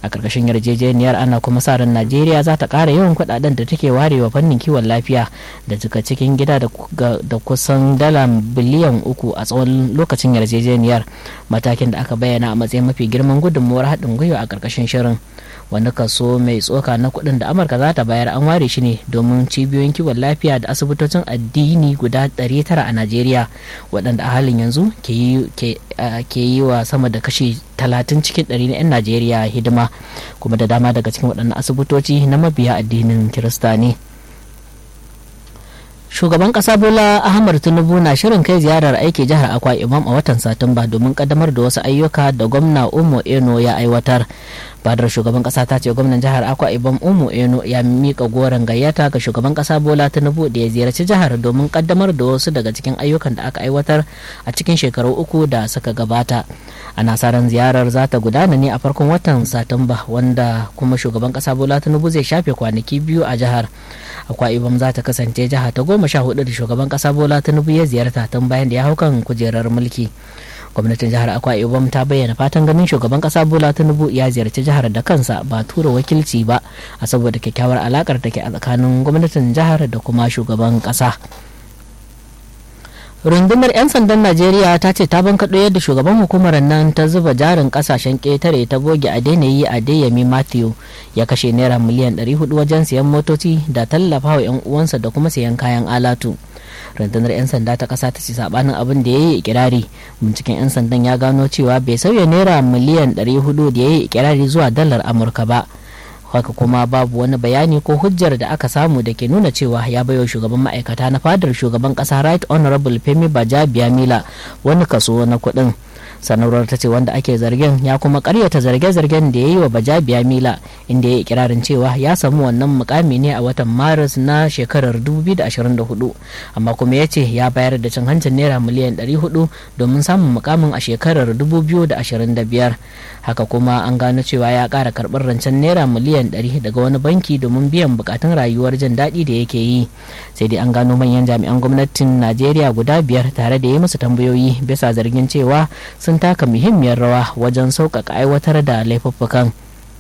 a ƙarƙashin yarjejeniyar ana kuma sa ran najeriya za ta ƙara yawan kuɗaɗen da take warewa fannin kiwon lafiya da daga cikin gida da kusan dala biliyan uku a tsawon lokacin yarjejeniyar matakin da aka bayyana a matsayin mafi girman gudunmuwar haɗin gwiwa a ƙarƙashin shirin wani kaso mai tsoka na kuɗin da amurka za ta bayar an ware shi ne domin cibiyoyin kiwon lafiya da asibitocin addini guda 900 a najeriya waɗanda a halin yanzu ke yi wa sama da kashi 30 cikin 100 na 'yan najeriya hidima kuma da dama daga cikin waɗannan asibitoci na mabiya addinin kirista ne shugaban kasa bola ahmad tinubu na shirin kai ziyarar aiki jihar akwa imam a watan satumba domin kaddamar da wasu ayyuka da gwamna umo eno ya aiwatar fadar shugaban kasa ta ce gwamnan jihar akwa ibom umu eno ya mika goron gayyata ga shugaban kasa bola tinubu da ya ziyarci jihar domin kaddamar da wasu daga cikin ayyukan da aka aiwatar a cikin shekaru uku da suka gabata ana sa ran ziyarar za ta gudana ne a farkon watan satumba wanda kuma shugaban kasa bola tinubu zai shafe kwanaki biyu a jihar akwa ibom za ta kasance jiha ta goma sha hudu da shugaban kasa bola tinubu ya ziyarta tun bayan da ya hau kan kujerar mulki gwamnatin jihar akwa ibom ta bayyana fatan ganin shugaban kasa bola tinubu ya ziyarci jihar da kansa ba tura wakilci ba a saboda kyakkyawar alakar da ke a tsakanin gwamnatin jihar da kuma shugaban kasa rundunar 'yan sandan najeriya ta ce ta bankaɗo yadda shugaban hukumar nan ta zuba jarin kasashen ƙetare ta boge a daina yi a dayami matthew ya kashe naira miliyan 400 wajen siyan motoci da tallafa wa 'yan uwansa da kuma siyan kayan alatu rundunar 'yan sanda ta ƙasa ta ce sabanin abin da ya yi ikirari binciken 'yan sandan ya gano cewa bai sauya naira miliyan 400 da ya yi ikirari zuwa dalar amurka ba haka kuma babu wani bayani ko hujjar da aka samu da ke nuna cewa ya baiwa shugaban ma'aikata na fadar shugaban kasa right honorable femi baja mila wani kaso na kuɗin sanarwar ta ce wanda ake zargin ya kuma karyata zarge-zargen da ya yi wa baja mila inda ya yi kirarin cewa ya samu wannan mukami ne a watan maris na shekarar 2024 amma kuma ya ce ya bayar da cin hancin naira miliyan 400 domin samun mukamin a shekarar 2025 haka kuma an gano cewa ya kara karɓar rancen naira miliyan 100 daga wani banki domin biyan bukatun rayuwar jin daɗi da yake yi sai dai an gano manyan jami'an gwamnatin najeriya guda biyar tare da yi musu tambayoyi bisa zargin cewa sun taka muhimmiyar rawa wajen sauƙaƙa aiwatar da laifuffukan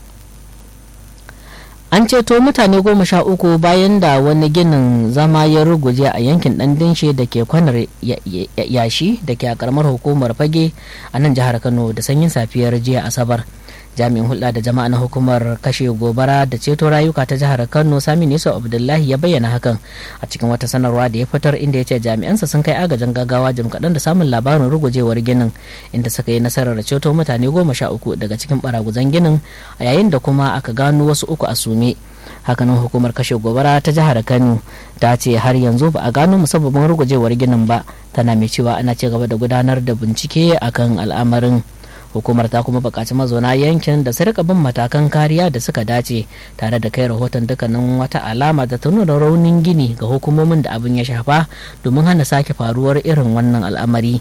an ceto mutane goma sha uku bayan da wani ginin zama ya ruguje a yankin dan dinshe da ke kwanar yashi da ke a karamar hukumar fage a nan jihar kano da sanyin safiyar jiya asabar jami'in hulɗa da jama'a na hukumar kashe gobara da ceto rayuka ta jihar kano sami nisa abdullahi ya bayyana hakan a cikin wata sanarwa da ya fitar inda ya ce jami'ansa sun kai agajin gaggawa jim kaɗan da samun labarin rugujewar ginin inda suka yi nasarar ceto mutane goma sha uku daga cikin baraguzan ginin a yayin da kuma aka gano wasu uku a sume hakanan hukumar kashe gobara ta jihar kano ta ce har yanzu ba a gano musabbabin rugujewar ginin ba tana mai cewa ana ci gaba da gudanar da bincike akan al'amarin hukumar ta kuma bukaci mazauna yankin da su rika bin matakan kariya da suka dace tare da kai rahoton dukkanin wata alama da ta nuna raunin gini ga hukumomin da abin ya shafa domin hana sake faruwar irin wannan al'amari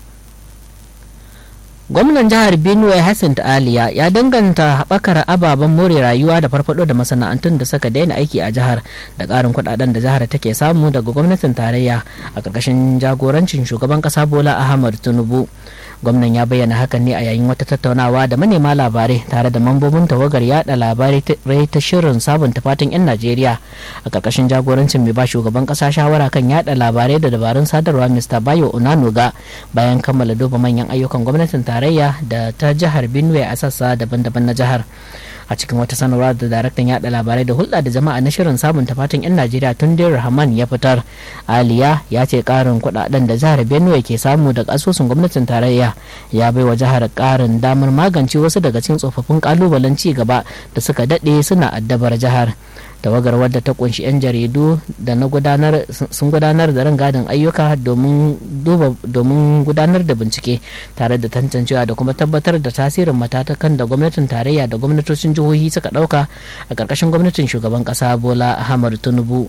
gwamnan jihar benue hassan aliya ya danganta haɓakar ababen more rayuwa da farfado da masana'antun da suka daina aiki a jihar da ƙarin kuɗaɗen da jihar take samu daga gwamnatin tarayya a ƙarƙashin jagorancin shugaban ƙasa bola ahmad tinubu gwamnan ya bayyana hakan ne a yayin wata tattaunawa da manema labarai tare da mambobin tawagar yada labarai ta shirin sabunta fatan 'yan najeriya a ƙarƙashin jagorancin mai ba shugaban ƙasa shawara kan yada labarai da dabarun sadarwa mr bayo onanuga bayan kammala duba manyan ayyukan gwamnatin tarayya da ta jihar benue a sassa daban-daban na jihar a cikin wata sanarwa da daraktan yada labarai da hulɗa da jama'a na shirin sabunta fatan 'yan najeriya tun rahman ya fitar aliya ya ce ƙarin kuɗaɗen da jihar benue ke samu daga asusun gwamnatin tarayya ya bai wa jihar ƙarin damar magance wasu daga cikin tsofaffin ƙalubalen ci gaba da suka daɗe suna addabar jihar tawagar wadda ta kunshi 'yan jaridu da na gudanar sun gudanar da rangadin ayyuka domin gudanar da bincike tare da tantancewa da kuma tabbatar da tasirin matatakan da gwamnatin tarayya da gwamnatocin jihohi suka dauka a ƙarƙashin gwamnatin shugaban ƙasa bola ahmad tinubu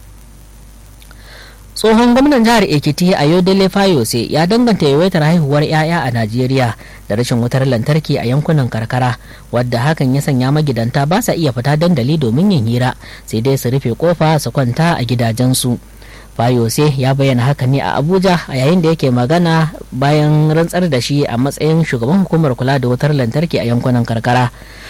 tsohon gwamnan jihar ekiti a yodele fayose ya danganta yawaitar haihuwar 'ya'ya a najeriya da rashin wutar lantarki a yankunan karkara wadda hakan ya sanya magidanta ba sa iya fita dandali domin yin hira sai dai su rufe kofa su kwanta a gidajensu fayose ya bayyana haka ne a abuja a yayin da yake magana bayan rantsar da shi a matsayin shugaban hukumar kula da wutar lantarki a yankunan karkara